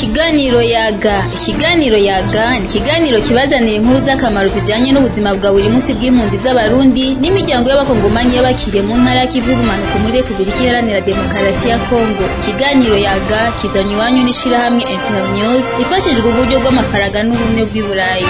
Ikiganiro yaga ikiganiro yaga ni ikiganiro kibazanira inkuru z'akamaro zijanye n'ubuzima bwa buri munsi bw'impunzi z'abarundi n'imiryango y'abakongomanyi y'abakiriye mu ntara y'ikivu y'ubumanuko muri Repubulika Iharanira Demokarasi ya Kongo ikiganiro yaga kizanywe iwanyu n'ishirahamwe Internews ifashijwe uburyo bw'amafaranga n'ubumwe bw'i Burayi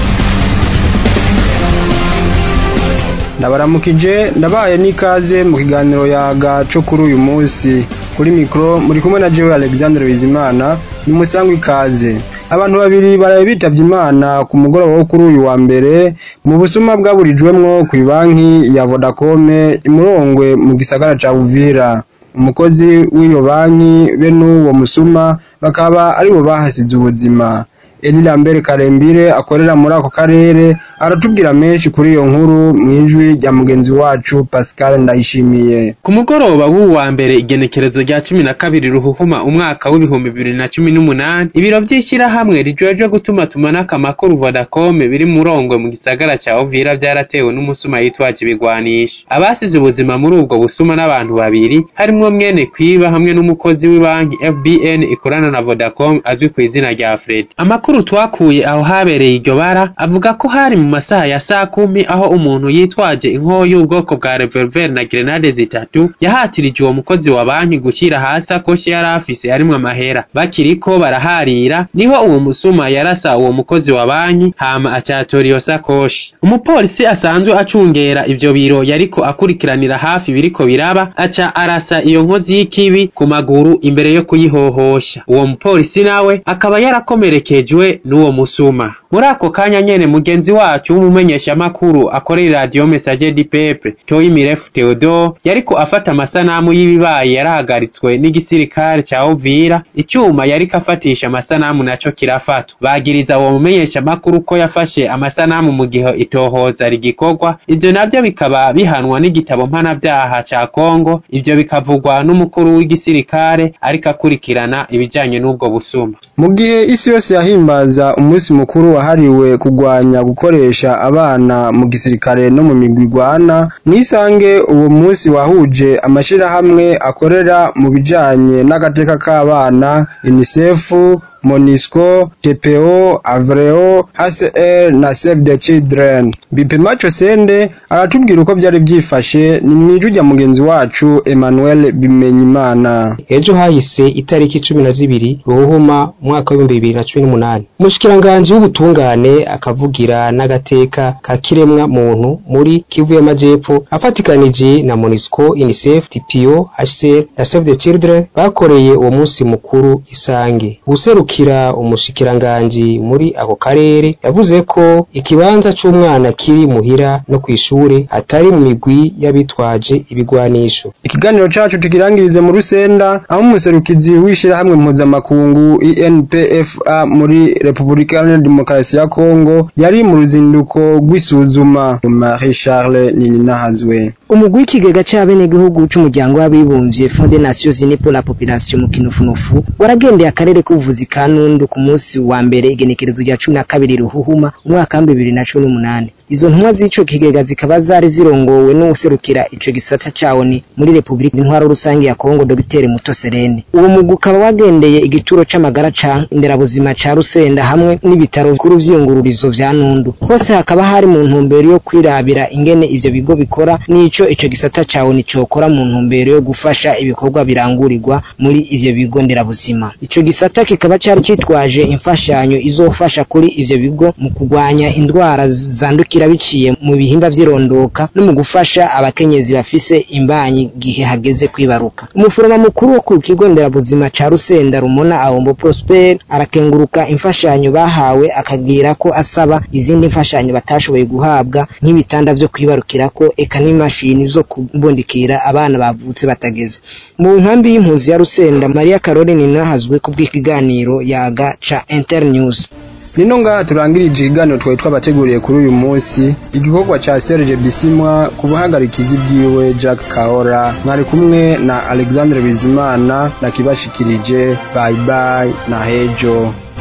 ndabaramukije ndabaye n'ikaze mu kiganiro yaga co kuri uyu munsi kuri mikro muri kumwe na jewe Alexandre Bizimana ni musangwa ikaze abantu babiri baraye bitavye imana ku mugoroba wo kuri uyu wa mbere mu busuma bwaburijwemwo ku banki ya Vodacom imurongwe mu gisagara ca Uvira umukozi w'iyo banki be n'uwo musuma bakaba aribo bahasize ubuzima Eli Lambert Karembire akorera muri ako karere aratubwira menshi kuri iyo nkuru mwijwi rya mugenzi wacu Pascal Ndayishimiye ku mugoroba w'uwu wa mbere igenekerezo rya cumi na kabiri ruhuhuma umwaka w'ibihumbi bibiri na cumi n'umunani ibiro vy'ishirahamwe rijejwe gutuma tumanako amakuru Vodacom biri murongwe mu gisagara ca Uvira vyaratewe n'umusuma yitwaje ibigwanisha abasize ubuzima muri ubwo busuma n'abantu babiri harimwo mwene kwiba hamwe n'umukozi w'ibanki FBN ikorana na Vodacom azwi ku izina rya Fred amakuru twakuye aho habereye iryo bara avuga ko hari mu masaha ya saa kumi aho umuntu yitwaje inkoho y'ubwoko bwa revolver na grenade zitatu yahatirije uwo mukozi wa banki gushyira hasi akoshi yari afise arimwo amahera bakiriko baraharira niho uwo musuma yarasa uwo mukozi wa banki hama acatora iyo sakoshi umupolisi asanzwe acungera ivyo biro yariko akurikiranira hafi biriko biraba aca arasa iyo nkozi y'ikibi ku maguru imbere yo kuyihohosha uwo mupolisi nawe akaba yarakomerekejwe n'uwo musuma muri ako kanya nyene mugenzi wacu w'umumenyeshamakuru akorera radio message di peple toyi mirefu theodore yariko afata amasanamu y'ibibaye yarahagaritswe n'igisirikare ca uvira icyuma yariko afatisha amasanamu naco kirafatwa bagiriza uwo mumenyeshamakuru ko yafashe amasanamu mu gihe itohoza rigikorwa ivyo navyo bikaba bihanwa n'igitabo mpanavyaha ca kongo ivyo bikavugwa n'umukuru w'igisirikare ariko akurikirana ibijanye n'ubwo busuma mu gihe isi yose yahimbaza umunsi mukuru wahariwe kugwanya gukoresha abana mu gisirikare no mu migwi igwana mwisange uwo munsi wahuje amashirahamwe akorera mu bijanye n'agateka k'abana UNICEF Monisco, TPO, Avreo, HCR na Save the Children. Bipemacho Sende aratubwira uko byari byifashe ni mwiju rya mugenzi wacu Emmanuel Bimenyimana. Ejo hahise itariki cumi na zibiri Ruhuma umwaka w'ibihumbi bibiri na cumi n'umunani. Umushikiranganji w'ubutungane akavugira n'agateka ka kiremwa muntu muri Kivu y'Amajepfo afatikanije na Monisco, UNICEF, TPO, HCR na Save the Children bakoreye uwo munsi mukuru Isange. Useruka kira umushikiranganji muri ako karere yavuze ko ikibanza c'umwana kiri muhira no kwishure atari mu migwi y'abitwaje ibigwanisho ikiganiro cacu tukirangirize mu rusenda aho umuserukizi w'ishirahamwe mpuzamakungu INPFA muri Repubulika Iharanira Demokarasi ya Kongo yari mu ruzinduko rw'isuzuma Marie Charles Nininahazwe umugwi w'ikigega c'abenegihugu c'umuryango w'abibumbye Fond des Nations Unies pour la Population mu Kinufunufu waragendeye akarere k'ubuvuzi ka Nundu ku munsi wa mbere igenekerezo rya cumi na kabiri Ruhuhuma umwaka wa bibiri na cumi n'umunani izo ntumwa z'ico kigega zikaba zari zirongowe n'uwuserukira ico gisata cawo ni muri Repubulika Intwaro Rusange ya Kongo Dr Muto Serene uwo mugwi ukaba wagendeye igituro c'amagara ca nderabuzima ca Rusenda hamwe n'ibitaro bikuru vy'iyungururizo vya Nundu hose hakaba hari mu ntumbero yo kwirabira ingene ivyo bigo bikora n'ico ico gisata cawo ni cokora mu ntumbero yo gufasha ibikorwa birangurirwa muri ivyo bigo nderabuzima ico gisata kikaba cari citwaje imfashanyo izofasha kuri ivyo bigo mu kugwanya indwara zandukira biciye mu bihimba vy'irondoka no mu gufasha abakenyezi bafise imbanyi gihe hageze kwibaruka umufuroma mukuru wo ku kigo nderabuzima ca Rusenda Rumona Ahombo Prosper arakenguruka imfashanyo bahawe akagira ko asaba izindi mfashanyo batashoboye guhabwa nk'ibitanda vyo kwibarukirako eka n'imashini zo kubundikira abana bavutse batageze mu nkambi y'impuzi ya Rusenda Maria Caroline Ninahazwe ku bw'ikiganiro yaga ca Internews nino ngaha turangirije ikiganiro twari twabateguriye kuri uyu munsi igikorwa ca Serge Bisimwa ku buhagarikizi bwiwe Jack Kahora mwari kumwe na Alexandre Bizimana na kibashikirije bye bye na hejo